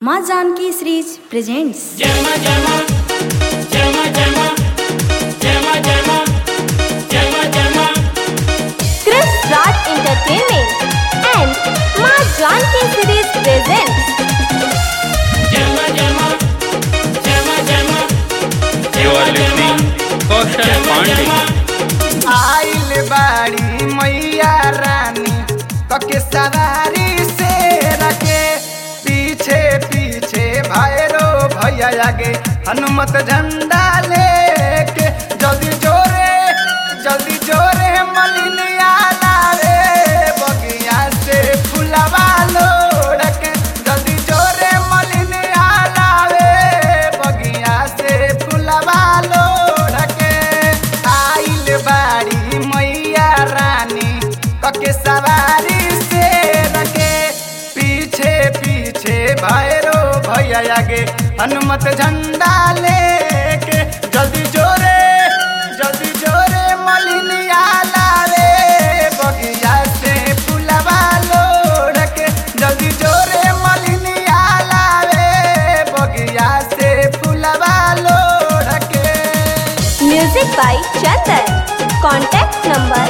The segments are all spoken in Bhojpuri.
माँ Janki series presents Llama, llama, llama, llama, llama, llama, llama, llama. Chris Raj Entertainment and Ma Janki Series presents Llama, llama, llama, llama, You are listening Kaushal Pandey. आइल बाड़ी मैया रानी कके सवारी से रखे पीछे पीछे भैरो भैया आगे हनुमत झंडा लेके जल्दी जोरे जल्दी जोरे मलिनिया लावे बगिया से फुलवा लोड़के जल्दी जोरे मलिनिया लावे बगिया से फुलवा लोड़के आइल बाड़ी मैया रानी कके सवारी से रखे पीछे पीछे भैरो भैया आगे हनुमत झंडा लेके जल्दी जोरे जल्दी जोरे मलिनिया लावे बगिया से फुलवा लोड़के जल्दी जोरे मलिनिया लावे बगिया से फुलवा लोड़के Music by Chandan. Contact number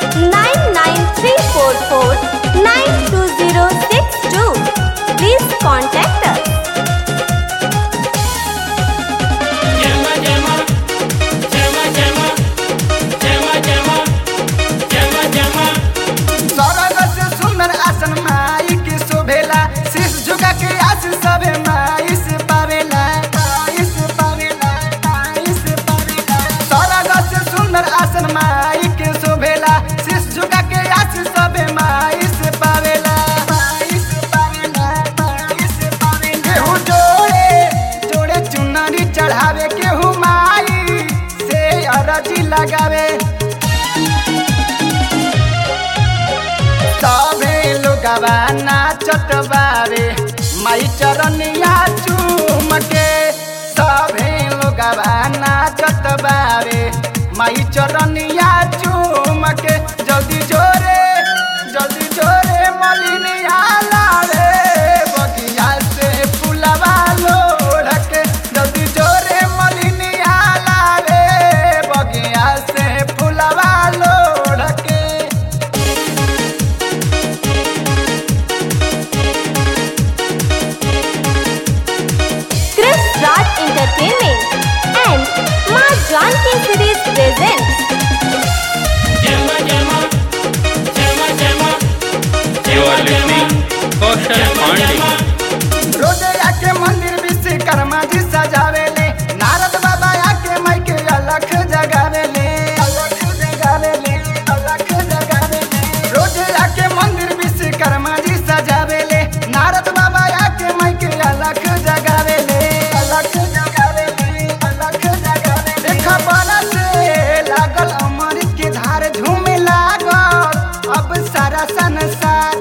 99344920062. Please contact us. llama, llama, llama, llama, llama, llama, llama, llama. स्वर्ग से सुंदर आसन माई के शोभेला शीश झुका के आशीष सबे माई से पावेला माई से पावेला माई से पावेला स्वर्ग से सुंदर आसन माई के शोभेला शीश झुका के आशीष सबे माई से पावेला माई से पावेला माई से पावेला केहू जोड़े जोड़े चुनरी चढ़ावे केहू माई से अरजी लगावे सभे लोगवा नाचत बारे माई चरनिया चूम के सभे लोगवा नाचत बारे माई चरनिया चूम के जल्दी जोरे जल्दी जोरे मलिनिया लावे बगिया से फुलवा लोढ़के जल्दी जोरे मलिनिया लावे बगिया से फुलवा लोढ़के Chris Raj Entertainment and Ma Janki Series presents Llama, llama, llama, llama, You are listening Kaushal Pandey. रोजे आके मंदिर विश्वकर्मा जी सजावेले नारद बाबा आके माई के अलख जगावेले अलख जगावेले अलख जगावेले रोजे आके मंदिर विश्वकर्मा जी सजावेले नारद बाबा आके माई के अलख जगावेले अलख जगावेले अलख जगावेले देखा बना से लागल अमृत के धार झूमे लागल अब सारा संसार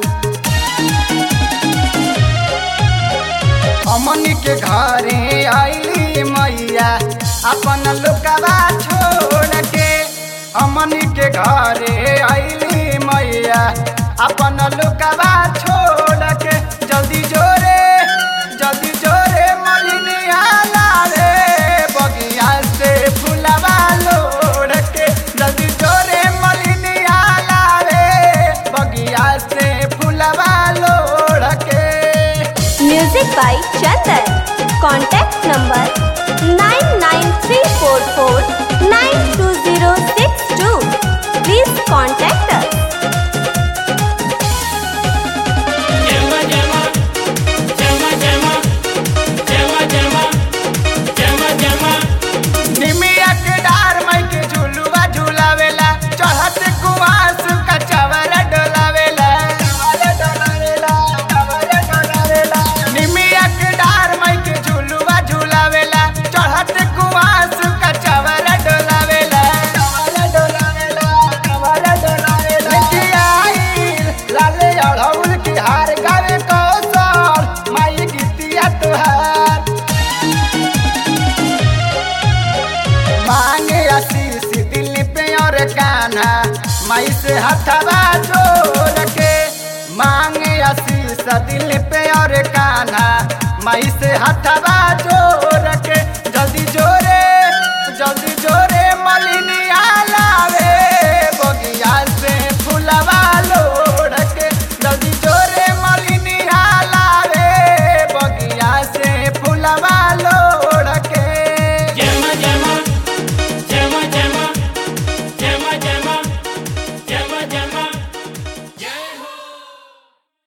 अमन के घरे आईली मैया अपन लोकवा छोड़ के अमन के घरे आईली मैया अपन लोकवा छोड़ के जल्दी जोरे जल्दी जोरे मलिनिया लावे बगिया से फुलवा लोड़ के जल्दी जोरे मलिनिया लावे बगिया से फुलवा लोड़ के Music by Chandan. Contact number 99344920062. Please contact us. llama, llama, llama, llama, llama, llama, llama, llama. निमिया के डार मई के झुलुआ झुलावेला चढ़त कुआस का चवर डोलावेला चवर डोलावेला चवर डोलावेला निमिया के डार मई के झुलुआ झुलावेला चढ़त कुआस का चवर डोलावेला चवर डोलावेला चवर डोलावेला लेके आइल लाले अड़हुल की हार गावे कौशल माई गीतिया तुहार मांगे आशीष दिल पे और कान्हा माई से हथवा जोड़ के मांगे आशीष दिल पे और कान्हा माई से हथवा जोड़ के जल्दी जोड़